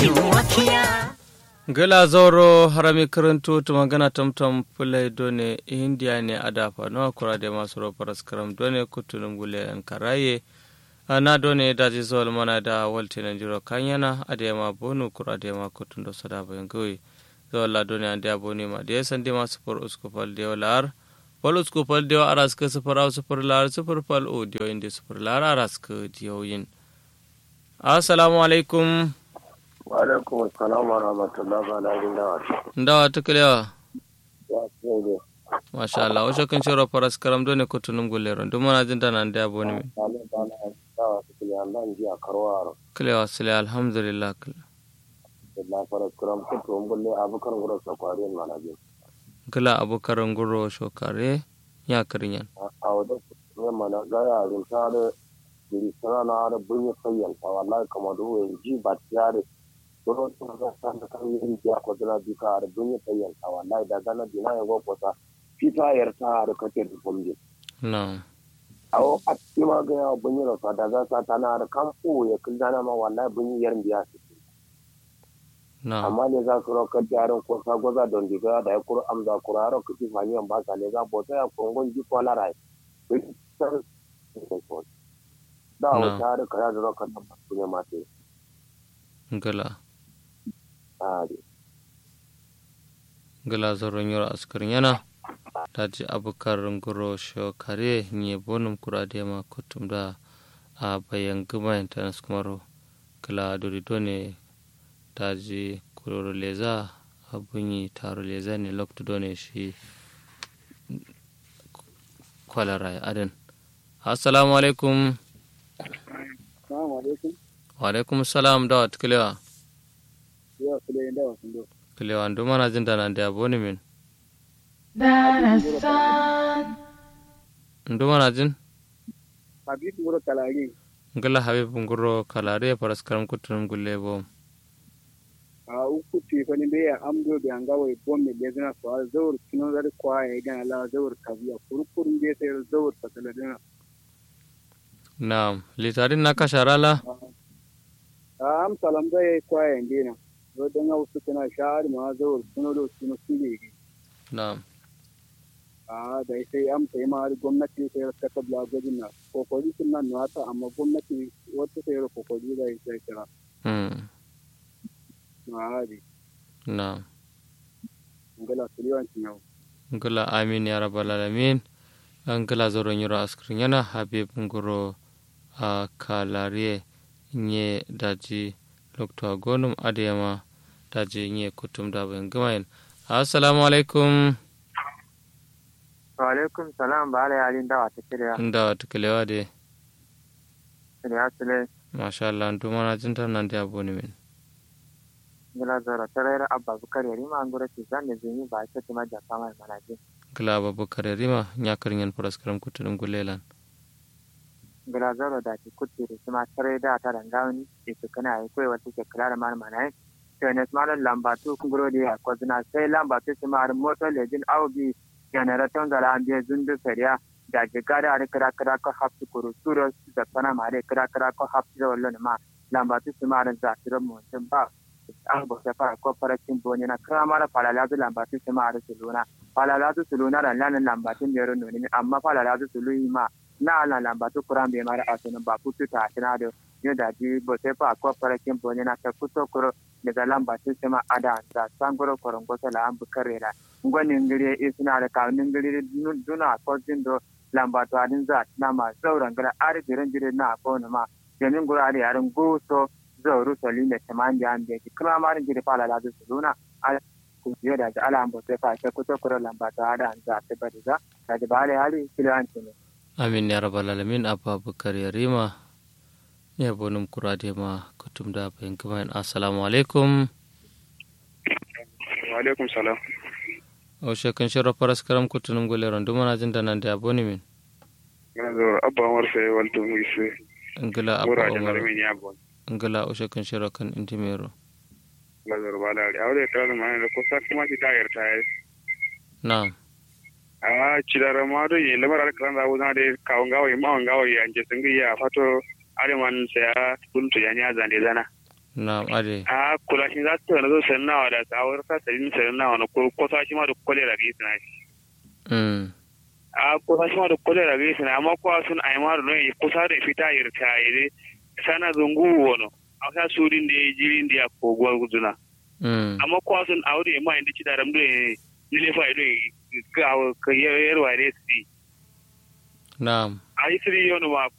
wakiya gala zoro harami karanto to magana tamtam fulai done india ne adafa no kura de masu ro paras karam done kutunum gule an karaye ana done daji zol mana da walte na jiro kanyana ade ma bonu kura de ma kutundo sada bayan goyi zola done ande aboni ma de sande ma super usko fal de walar fal usko fal de aras ka super au super lar super fal o de inde super lar aras ka diyoyin assalamu alaikum wa alaikum assalam wa rahmatullahi wa barakatuh ndawa tukalewa ya tsere masha Allah wace kan shiro faras karam dole ko tunum gullero dum mana jin dana da aboni min tale bana da su kile Allah ji a karwaro kalewa sile alhamdulillah kale da fara kuram ko to ngolle abukan gura sa kwari mana ji kala abukaran guro shokare ya karinyan a wada ne mana ga ya rin tare diri sana na da bunye sayyan ta wallahi kamar do ji ba tare dole to ga san da kan yin ya ko da bi ka da bunye sayyan ta wallahi da gana dina ya go ko ta fita yar ta da kake da fomje na awo a ma ga ya bunye da fa da za ta tana da kampo ya kullana ma wallahi bunye yar biya su na amma ne za su rokar jarin ko sagoza don diga da ya kuro amza kuro haro kuti fanyan ba ka ne za bota ya kongon ji ko larai da Na. wata har kara da rokar da ba ne mate gala a de gala zoron yoro askarin yana daji abukaran guro shokare nye bonum kurade ma kutum da a bayan gama internet kumaro gala dori done daji kuroro leza abunyi taro leza ne lokto done shi kwalara aden assalamu alaikum assalamu alaikum wa alaikum salam da wat kilewa ya kule da wasu do kilewa ndu mana jin dana da aboni min darasan ndu mana jin habib muro kalari ngala habib nguro kalare paras karam kutunum gulle bo a uku ce fa ne ya amdo da anga wai bomme da zana so al zawur kino da kwa ya ga la zawur kabiya kurkurun da sai zawur fataladina na litarin na kasharala a am salam da ya kwa ya ndina do dan wasu kana sha'ar ma zawur kino do kino sile na a da sai am sai ma har gwamnati sai ta kabla gwajin na kokari sun nan nata amma gwamnati wata sai ra kokari da ya sai kira hmm na hadi na ngala suliwan yau ngala amin ya rabbal alamin ngala zoron yoro askrin yana habib nguro a kalare nye daji lokto agonum adema daji nye kutum da ben gamayin assalamu alaikum wa alaikum salam ba ala yalin dawa ta kiriya inda wata kilewa de kiriya sule masha Allah ndu mana jin tan nan da aboni min gila zara tarayar abba bukar yari ma an gura ce zan da zini ba ake tuma da fama da manaje ngala babakar rima nya karin paras karam kutunum gulelan gila zara da ke kutti da kuma tare da ta rangawani da su kana yi kawai wata ke kula da mana manaje to ne kuma da lambatu kun guro da ya kwazina sai lambatu su ma har motar lejin aubi generaton zara an biya zundu fariya da jiga da har kira kira ko hafsu kuru suro da sana ma da kira kira ko hafsu da wallo ma lambatu su ma har zafiran mutum ba an bauta fara ko farakin boni na kama mara falalatu lambatin su ma a rasu luna falalatu su luna da lanin lambatin da yaro nuni amma falalatu su luyi ma na ala lambatu kuran bai mara asunin ba kutu ta asina da ne da ji bauta fa ko farakin boni na ta kuto kuro daga lambatin su ma ada da sangoro koron gosa la an bukare da ngwanin gire isina da kawunin gire duna ko jindo lambatu adin za na ma zauren gara ari jirin jirin na ko ma jamin gura da yarin guso zauru soli da taman da an ki kuma marin jiri fala la su luna ala ku je da ala an bote fa ta kuto kuro lamba ta da an za ta bari za da da bale hali kila an ne amin ya rabbal alamin abba bakar rima ya bonum kurade ma kutum da bayan gamayin assalamu alaikum wa alaikum salam o shekan shiro paras karam kutunum guleron ndu mana jin tan nan da aboni min yanzu abba umar sai walto mu ise ngala abba mura da umar malamin ya bon ngala o shekan shiro kan intimero lazar ba da aure ta da mai da kusa kuma shi ta yarta ya na a cidara ma do yi lamar alkaran da wuzana da kawon gawa yi mawon gawa yi anje sun ya fato arewan saya kuntu ya nya zande zana na'am ade a kula shi za su tana zo sannawa da tsawar ka sabin sannawa na ko ko shi ma da kolera ga isna shi mm a ko shi ma da kolera ga isna amma ko sun ai ma no yi kusa da fita yirta yi sana zungu wono a sa surin da jirin da ko gwa guduna mm amma ko sun aure ma inda ci da ramdo ne ne fa ido ka ka yarwa ne su na'am a yi siri yono ma